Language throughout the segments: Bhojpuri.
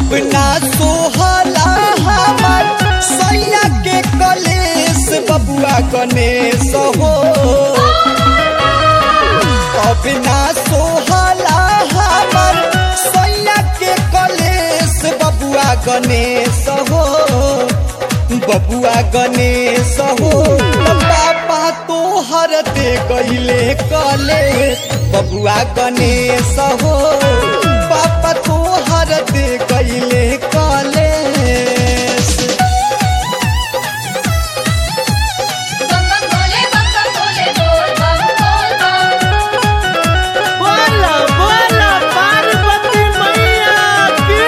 अब ना सोहला हमार सैया के कलेस बबुआ गणेश हो अब ना सोहला हमार सैया के कलेस बबुआ गणेश हो बबुआ गणेश हो पापा तोहर दे गईले कलेस बबुआ गणेश हो पापा तोहर दे गईले कलेस बम बम भोले बम बम भोले बोल बम बोल बम बोला बोला पार्वती मैया की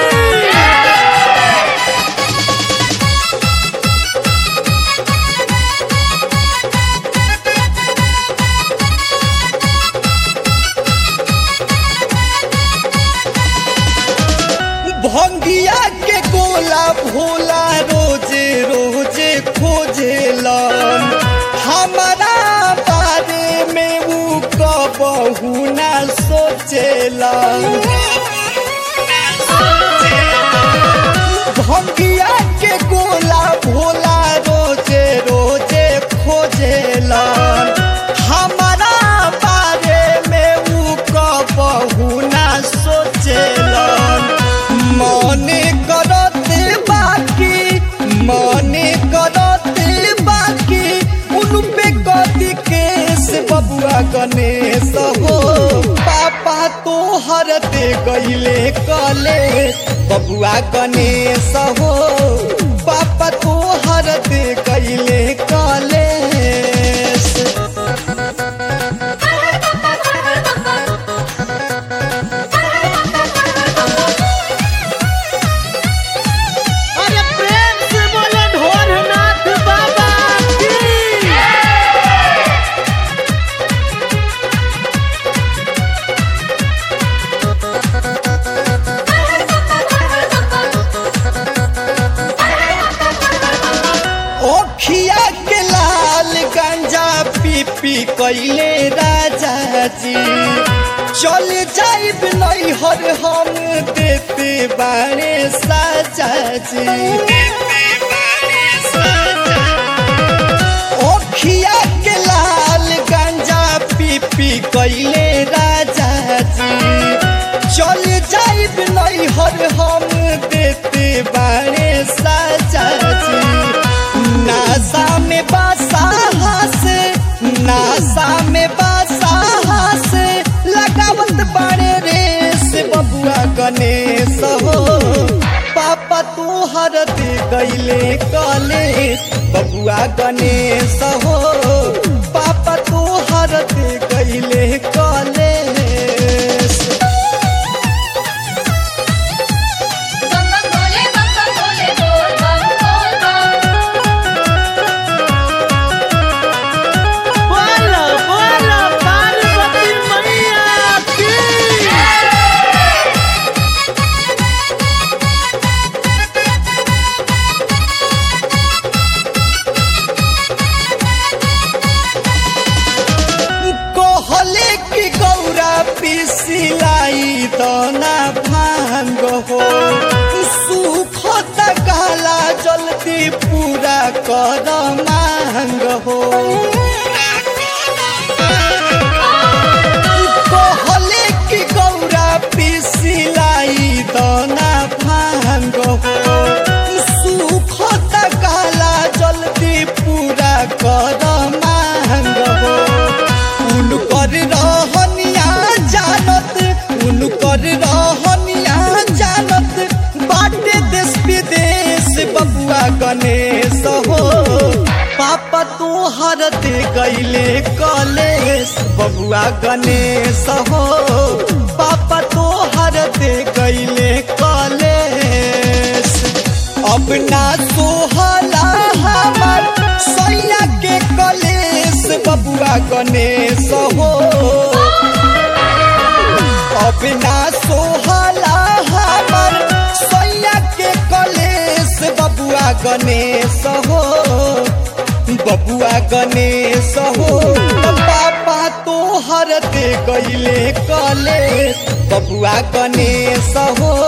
भंगिया के गोला भोला रोजे रोजे खोजेलन हमारा बारे में ऊ कबहू ना सोचेलन भंगिया के गोला भोला रोजे रोजे खोजेलन हमारा बारे में ऊ कबहू ना सोचेलन मने करते बाकी मने करते बाकी उन पे कदी केस बबुआ गणेश हो पापा तोहर दे गईले कलेश बबुआ गणेश हो पापा तोहर दे गईले कलेश अरे प्रेम से बोले ढोलनाथ बाबा की ओखिया के लाल गंजा पी पी कैले राजा जी चल जाइब नैहर हम देते बारे साजा जी ओखिया के लाल गंजा पी पी कैले राजा जी चल जाइब नैहर हम देते बारे साजा जी नासा में बासा से नासा में बासा से लगावत बाड़े रेस बबुआ गणेश हो पापा तोहर दे गईले कलेश बबुआ गणेश हो पापा तोहर दे गईले कलेश बम बम भोले बम बम भोले बोल बम बोल बम बोला बोला पार्वती मैया की कहले कि गौरा पिसिलाई दना भांग हो सुख तकाला जल्दी पूरा कर मांग हो कहले कि गौरा पिसिलाई दना भांग हो सुख तकाला जल्दी पूरा कर मांग हो उनकर रहनिया जानत उनकर रहनिया जानत बाटे देश विदेश बबुआ गणेश हो पापा तोहर दे गईले कलेश बबुआ गणेश हो पापा तोहर दे गईले कलेश अब ना सोहला हमार सैया के कलेश बबुआ गणेश हो अब ना सोहला हमार सैया के कलेश बबुआ गणेश हो बबुआ गणेश हो पापा तोहर दे गईले कलेश बबुआ गणेश हो